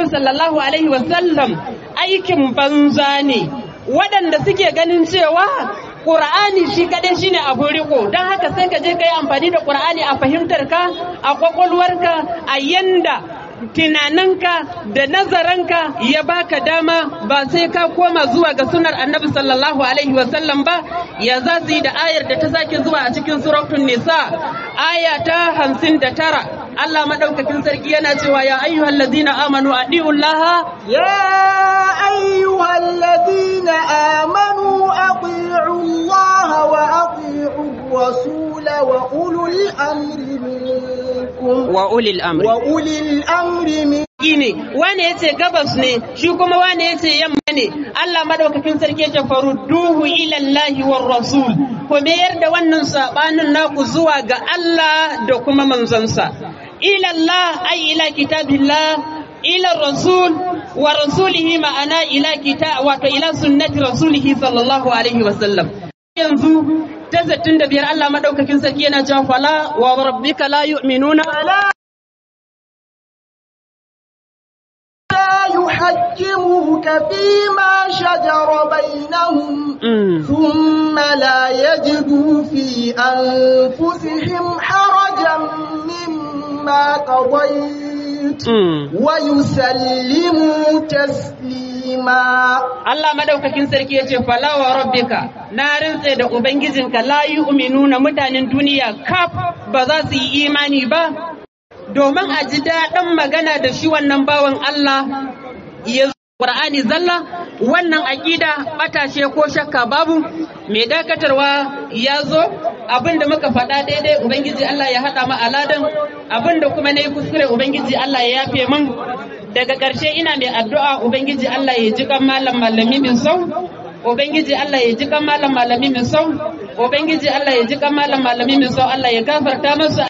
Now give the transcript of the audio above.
annabi sallallahu alaihi wasallam aikin banza ne waɗanda suke ganin cewa Ƙur'ani shi kaɗai shi ne abin riko don haka sai ka je ka yi amfani da ƙur'ani a fahimtar ka a ƙwaƙwalwarka a yanda tunaninka da nazaranka ya baka dama ba sai ka koma zuwa ga sunar annabi sallallahu alaihi wasallam ba ya za su yi da ayar da ta sake zuwa a cikin suratun nisa aya ta hamsin da tara Allah maɗaukakin sarki yana cewa ya ayyuhal ladina amanu adiullaha ya ayyuhal ladina amanu ati'u Allah wa ati'u الرسول وأولو الأمر منكم وأولي الأمر وأولي الأمر منكم ne wane yace gabas ne shi kuma wane yace yamma ne Allah madaukakin sarki yace farudduhu ila Allah war rasul ko mayar da wannan sabanin naku zuwa ga Allah da kuma manzonsa ila Allah ay ila kitabillah ila rasul wa rasulihi ma'ana ila kita wato ila sunnati rasulihi sallallahu alaihi wasallam yanzu ta zattun da biyar Allah madaukakin sarki yana cewa fala wa rabbika la yu'minuna يحكموك فيما شجر بينهم ثم لا يجدوا في أنفسهم حرجا مما قضيت ويسلموا تسليما Allah madaukakin sarki ya ce fala wa rabbika na rintse da ubangijinka la yu'minuna mutanen duniya kaf ba za su yi imani ba domin a ji daɗin magana da shi wannan bawan Allah ya Qur'ani zalla wannan aƙida ɓatashe ko shakka babu mai dakatarwa ya zo abinda muka faɗa daidai ubangiji Allah ya haɗa mu aladan abinda kuma na yi kuskure ubangiji Allah ya yafe min daga ƙarshe ina mai addu'a ubangiji Allah ya ji kan malam malami min sau ubangiji Allah ya ji kan malam malami min sau ubangiji Allah ya ji kan malam malami min sau Allah ya gafarta masa